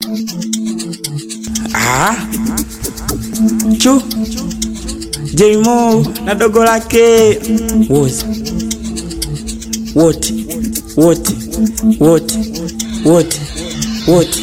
Ah. Chu Jmo na dogo lake wote wote wote wote wote wote,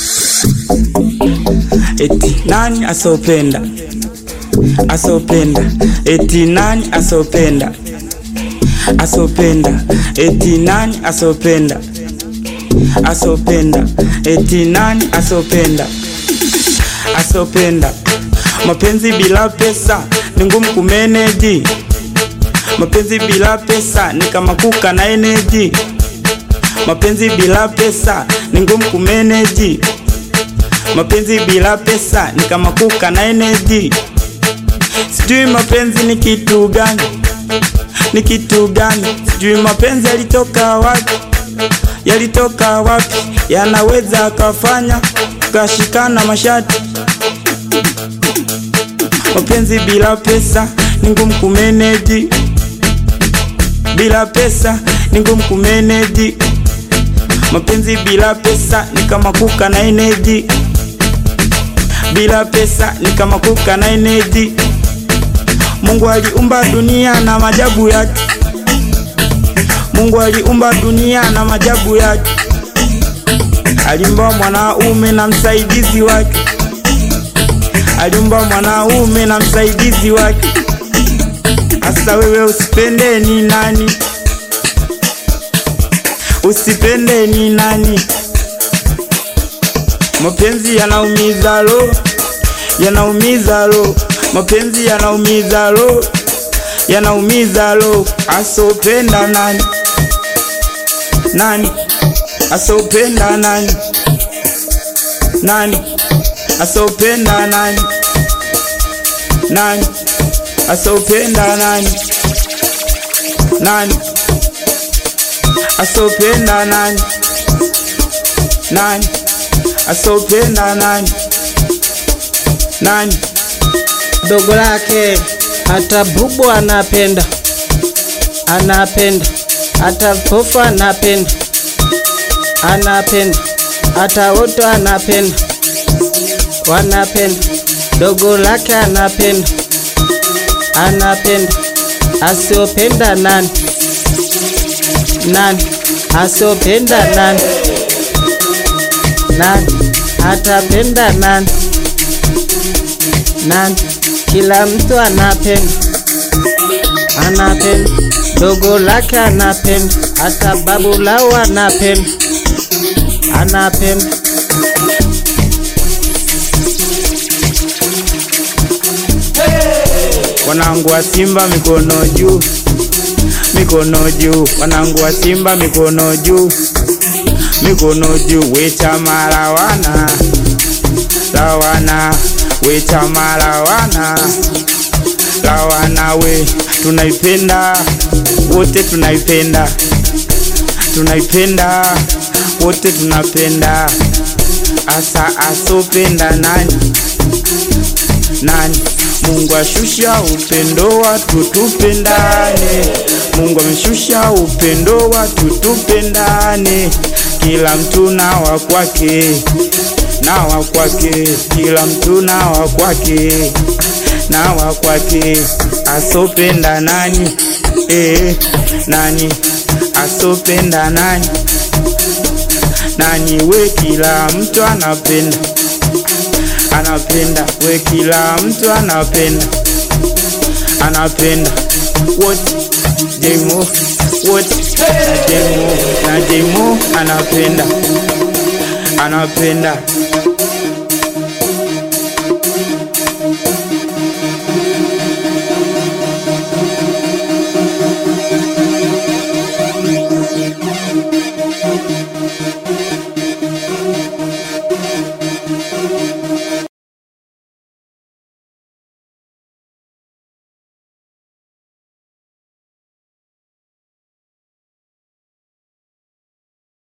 eti nani asopenda asopenda, eti nani asopenda asopenda, eti nani asopenda asopenda, eti nani asopenda asopenda. Mapenzi bila pesa ni ngumu kumeneji. Mapenzi bila pesa ni kama kuka na eneji. Mapenzi bila pesa ni ngumu kumeneji. Mapenzi bila pesa ni kama kuka na eneji. Sijui mapenzi ni kitu gani, ni kitu gani? Sijui mapenzi yalitoka wapi, yalitoka wapi? Yanaweza akafanya kashikana mashati. Mapenzi bila pesa ni ngumu kumeneji, bila pesa ni ngumu kumeneji. Mapenzi bila pesa ni kama kuka na eneji, bila pesa ni kama kuka na eneji. Mungu aliumba dunia na majabu yake, Mungu aliumba dunia na majabu yake. Aliumba mwanaume na msaidizi wake, aliumba mwanaume na msaidizi wake. Asa wewe usipende ni nani? Usipende ni nani? Mapenzi yanaumiza lo, yanaumiza lo, mapenzi yanaumiza lo, yanaumiza lo. Asopenda nani? Nani asopenda nani? Nani asopenda nani? Nani asopenda nani? Nani asopenda nani? Nani asopenda nani? Nani dogo lake hata bubu anapenda, anapenda hata pofu anapenda, anapenda hata wote anapenda, wanapenda dogo lake anapenda, anapenda asiopenda nani? Nani asiopenda nani? Nani atapenda nani? Nani? Kila mtu anapenda, anapenda dogo lake anapenda, hata babu lao anapenda, anapenda wanangu wa Simba mikono juu, mikono juu, wanangu wa Simba mikono juu, mikono juu, we chama lawana, lawana, we chama lawana, lawana, we tunaipenda wote, tunaipenda, tunaipenda wote, tunapenda. Asa asopenda nani nani? Mungu ashusha upendo watu tupendane, Mungu ameshusha upendo watu tupendane, kila mtu na wa kwake na wa kwake, kila mtu na wa kwake na wa kwake. Asopenda nani? Eh, nani asopenda nani? Nani? We, kila mtu anapenda anapenda we, kila mtu anapenda anapenda wote, Jmo wote na Jmo na Jmo anapenda anapenda